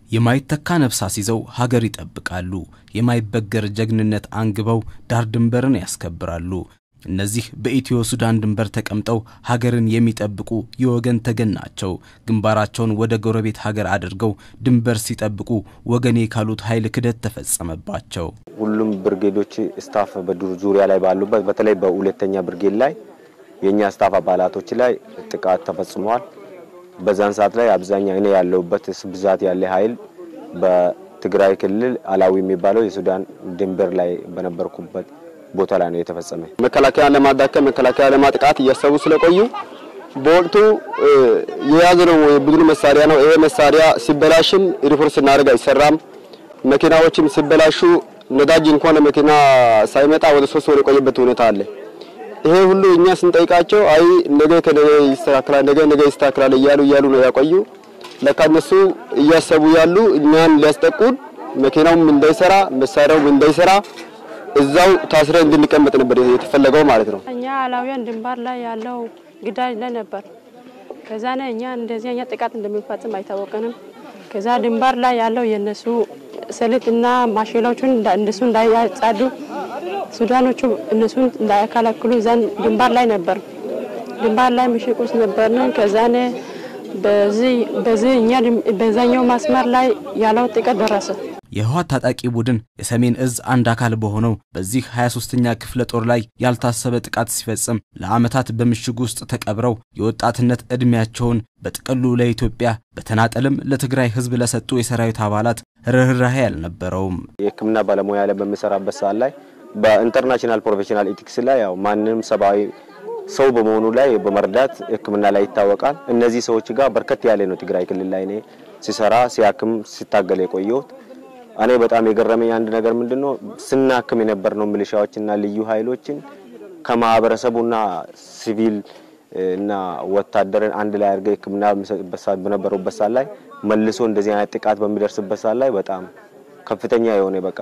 የማይተካ ነፍሳስ ይዘው ሀገር ይጠብቃሉ። የማይበገር ጀግንነት አንግበው ዳር ድንበርን ያስከብራሉ። እነዚህ በኢትዮ ሱዳን ድንበር ተቀምጠው ሀገርን የሚጠብቁ የወገን ተገን ናቸው። ግንባራቸውን ወደ ጎረቤት ሀገር አድርገው ድንበር ሲጠብቁ ወገኔ ካሉት ኃይል ክደት ተፈጸመባቸው። ሁሉም ብርጌዶች ስታፍ በዱር ዙሪያ ላይ ባሉበት በተለይ በሁለተኛ ብርጌድ ላይ የእኛ ስታፍ አባላቶች ላይ ጥቃት ተፈጽመዋል። በዛን ሰዓት ላይ አብዛኛው እኔ ያለሁበት ብዛት ያለ ኃይል በትግራይ ክልል አላዊ የሚባለው የሱዳን ድንበር ላይ በነበርኩበት ቦታ ላይ ነው የተፈጸመ። መከላከያን ለማዳከም መከላከያ ለማጥቃት እያሰቡ ስለቆዩ በወቅቱ የያዝነው የቡድኑ መሳሪያ ነው። ይሄ መሳሪያ ሲበላሽም ሪፖርት ስናደርግ አይሰራም። መኪናዎችም ሲበላሹ ነዳጅ እንኳን መኪና ሳይመጣ ወደ ሶስት ወር የቆየበት ሁኔታ አለ። ይሄ ሁሉ እኛ ስንጠይቃቸው አይ ነገ ከነገ ይስተካከላል፣ ነገ ነገ ይስተካከላል እያሉ እያሉ ነው ያቆዩ። ለካ እነሱ እያሰቡ ያሉ እኛን ሊያስጠቁን መኪናውም እንዳይሰራ መሳሪያውም እንዳይሰራ እዛው ታስረን እንድንቀመጥ ነበር የተፈለገው ማለት ነው። እኛ አላውያን ድንበር ላይ ያለው ግዳጅ ላይ ነበር። ከዛ ነ እኛ እንደዚህ እኛ ጥቃት እንደሚፈጽም አይታወቀንም። ከዛ ድንበር ላይ ያለው የነሱ ሰሊጥና ማሽላዎቹን እነሱ እንዳያጻዱ ሱዳኖቹ እነሱን እንዳያከላክሉ እዛን ድንበር ላይ ነበር ድንበር ላይ ምሽግ ውስጥ ነበርን። ከዛኔ በዚህ በዚህ እኛ በዛኛው መስመር ላይ ያለው ጥቃት ደረሰ። የህወሓት ታጣቂ ቡድን የሰሜን እዝ አንድ አካል በሆነው በዚህ 23ኛ ክፍለ ጦር ላይ ያልታሰበ ጥቃት ሲፈጽም ለዓመታት በምሽግ ውስጥ ተቀብረው የወጣትነት ዕድሜያቸውን በጥቅሉ ለኢትዮጵያ በተናጠልም ለትግራይ ህዝብ ለሰጡ የሰራዊት አባላት ርኅራኄ አልነበረውም። የሕክምና ባለሙያ ላይ በሚሰራበት ሰዓት ላይ በኢንተርናሽናል ፕሮፌሽናል ኢቲክስ ላይ ያው ማንም ሰብአዊ ሰው በመሆኑ ላይ በመርዳት ሕክምና ላይ ይታወቃል። እነዚህ ሰዎች ጋር በርከት ያለ ነው ትግራይ ክልል ላይ እኔ ሲሰራ ሲያክም ሲታገል የቆየሁት። እኔ በጣም የገረመኝ አንድ ነገር ምንድነው ስናክም የነበርነው ሚሊሻዎችና ልዩ ኃይሎችን ከማህበረሰቡና ሲቪል እና ወታደርን አንድ ላይ አድርገው ሕክምና በነበሩበት ሰዓት ላይ መልሶ እንደዚህ አይነት ጥቃት በሚደርስበት ሰዓት ላይ በጣም ከፍተኛ የሆነ በቃ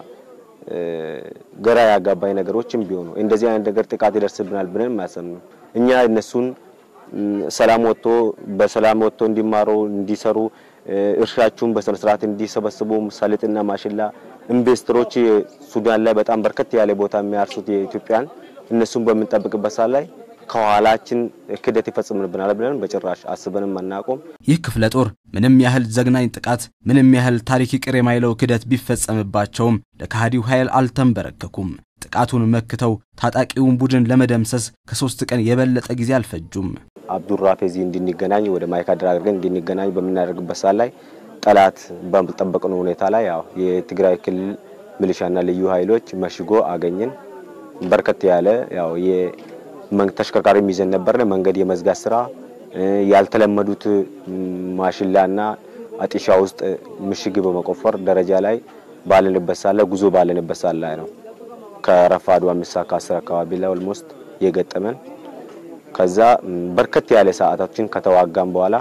ገራ ያጋባኝ ነገሮችም ቢሆኑ እንደዚህ አይነት ነገር ጥቃት ይደርስብናል ብለን ማያሰብነው እኛ እነሱን ሰላም ወጥቶ በሰላም ወጥቶ እንዲማሩ እንዲሰሩ እርሻችሁን በስነ ስርዓት እንዲሰበስቡ ሰሊጥና ማሽላ ኢንቨስተሮች ሱዳን ላይ በጣም በርከት ያለ ቦታ የሚያርሱት የኢትዮጵያን እነሱን በምንጠብቅበት ሰዓት ላይ ከኋላችን ክደት ይፈጽምብናል ብለን በጭራሽ አስበንም አናቆም። ይህ ክፍለ ጦር ምንም ያህል ዘግናኝ ጥቃት፣ ምንም ያህል ታሪክ ይቅር የማይለው ክደት ቢፈጸምባቸውም ለከሃዲው ኃይል አልተንበረከኩም። ጥቃቱን መክተው ታጣቂውን ቡድን ለመደምሰስ ከሶስት ቀን የበለጠ ጊዜ አልፈጁም። አብዱራፌዚ እንድንገናኝ ወደ ማይካድራ አድርገን እንድንገናኝ በምናደርግበት ሰዓት ላይ ጠላት በጠበቅነው ሁኔታ ላይ ያው የትግራይ ክልል ሚሊሻና ልዩ ኃይሎች መሽጎ አገኘን። በርከት ያለ ያው ተሽከርካሪ ይዘን ነበርን። መንገድ የመዝጋት ስራ ያልተለመዱት ማሽላና አጢሻ ውስጥ ምሽግ በመቆፈር ደረጃ ላይ ባለንበት ሰዓት ላይ ጉዞ ባለንበት ሰዓት ላይ ነው ከረፋዱ አምስት ሰዓት ከአስር አካባቢ ላይ ኦልሞስት የገጠመን። ከዛ በርከት ያለ ሰዓታችን ከተዋጋም በኋላ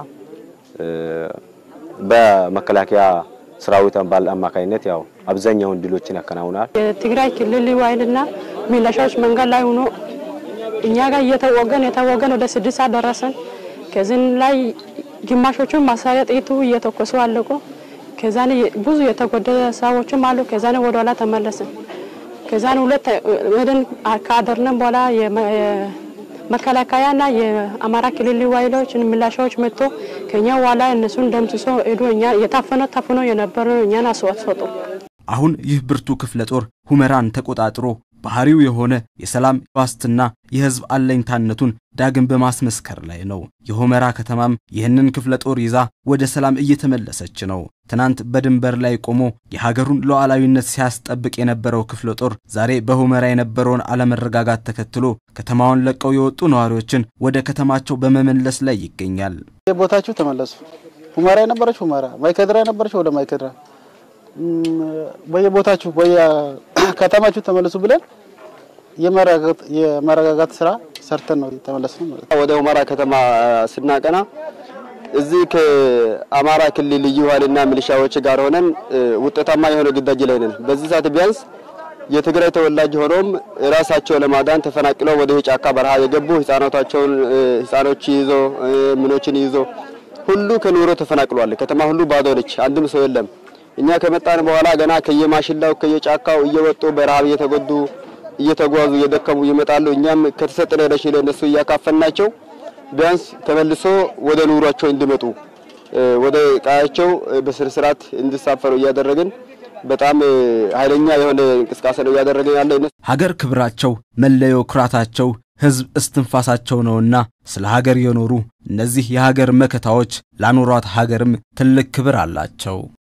በመከላከያ ሰራዊት አባል አማካኝነት ያው አብዛኛውን ድሎችን ያከናውናል። የትግራይ ክልል ልዩ ኃይልና ሚሊሻዎች መንገድ ላይ ሆኖ እኛ ጋር እየተወገን የተወገን ወደ ስድስት ሰዓት ደረሰን። ከዚህ ላይ ግማሾቹን ማሳሪያ ጥይቱ እየተኮሱ አለቁ። ከዛን ብዙ የተጎደለ ሰዎችም አሉ። ከዛን ወደ ኋላ ተመለስን። ከዛን ሁለት ወደን ካደርነን በኋላ መከላከያና የአማራ ክልል ልዩ ኃይሎች ሚሊሻዎች መጥቶ ከኛ ኋላ እነሱን ደምስሶ ሄዶ እኛ የታፈነ ታፍኖ የነበረ እኛን አስወጡ። አሁን ይህ ብርቱ ክፍለ ጦር ሁመራን ተቆጣጥሮ ባህሪው የሆነ የሰላም ዋስትና የህዝብ አለኝታነቱን ዳግም በማስመስከር ላይ ነው። የሁመራ ከተማም ይህንን ክፍለ ጦር ይዛ ወደ ሰላም እየተመለሰች ነው። ትናንት በድንበር ላይ ቆሞ የሀገሩን ሉዓላዊነት ሲያስጠብቅ የነበረው ክፍለ ጦር ዛሬ በሁመራ የነበረውን አለመረጋጋት ተከትሎ ከተማውን ለቀው የወጡ ነዋሪዎችን ወደ ከተማቸው በመመለስ ላይ ይገኛል። ቦታችሁ ተመለሱ። ሁመራ የነበረች ሁመራ፣ ማይከድራ የነበረች ወደ ማይከድራ በየቦታችሁ በየከተማችሁ ተመለሱ ብለን የመረጋጋት ስራ ሰርተን ነው የተመለስነው ማለት ነው። ወደ ሁመራ ከተማ ስናቀና እዚህ ከአማራ ክልል ልዩ ኃይልና ሚሊሻዎች ጋር ሆነን ውጤታማ የሆነ ግዳጅ ላይ ነን። በዚህ ሰዓት ቢያንስ የትግራይ ተወላጅ ሆኖም ራሳቸው ለማዳን ተፈናቅለው ወደ ጫካ በረሃ የገቡ ህፃናቶቻቸውን ህፃኖች ይዞ ምኖችን ይዞ ሁሉ ከኑሮ ተፈናቅሏል። ከተማ ሁሉ ባዶ ነች። አንድም ሰው የለም። እኛ ከመጣን በኋላ ገና ከየማሽላው ከየጫካው እየወጡ በረሃብ እየተጎዱ እየተጓዙ እየደከሙ ይመጣሉ። እኛም ከተሰጠነ ረሽን ለእነሱ እያካፈልናቸው ቢያንስ ተመልሶ ወደ ኑሯቸው እንዲመጡ ወደ ቀያቸው በስነ ስርዓት እንዲሳፈሩ እያደረግን በጣም ኃይለኛ የሆነ እንቅስቃሴ ነው እያደረግን ያለ። ሀገር ክብራቸው፣ መለዮ ኩራታቸው፣ ሕዝብ እስትንፋሳቸው ነውና ስለ ሀገር የኖሩ እነዚህ የሀገር መከታዎች ላኖሯት ሀገርም ትልቅ ክብር አላቸው።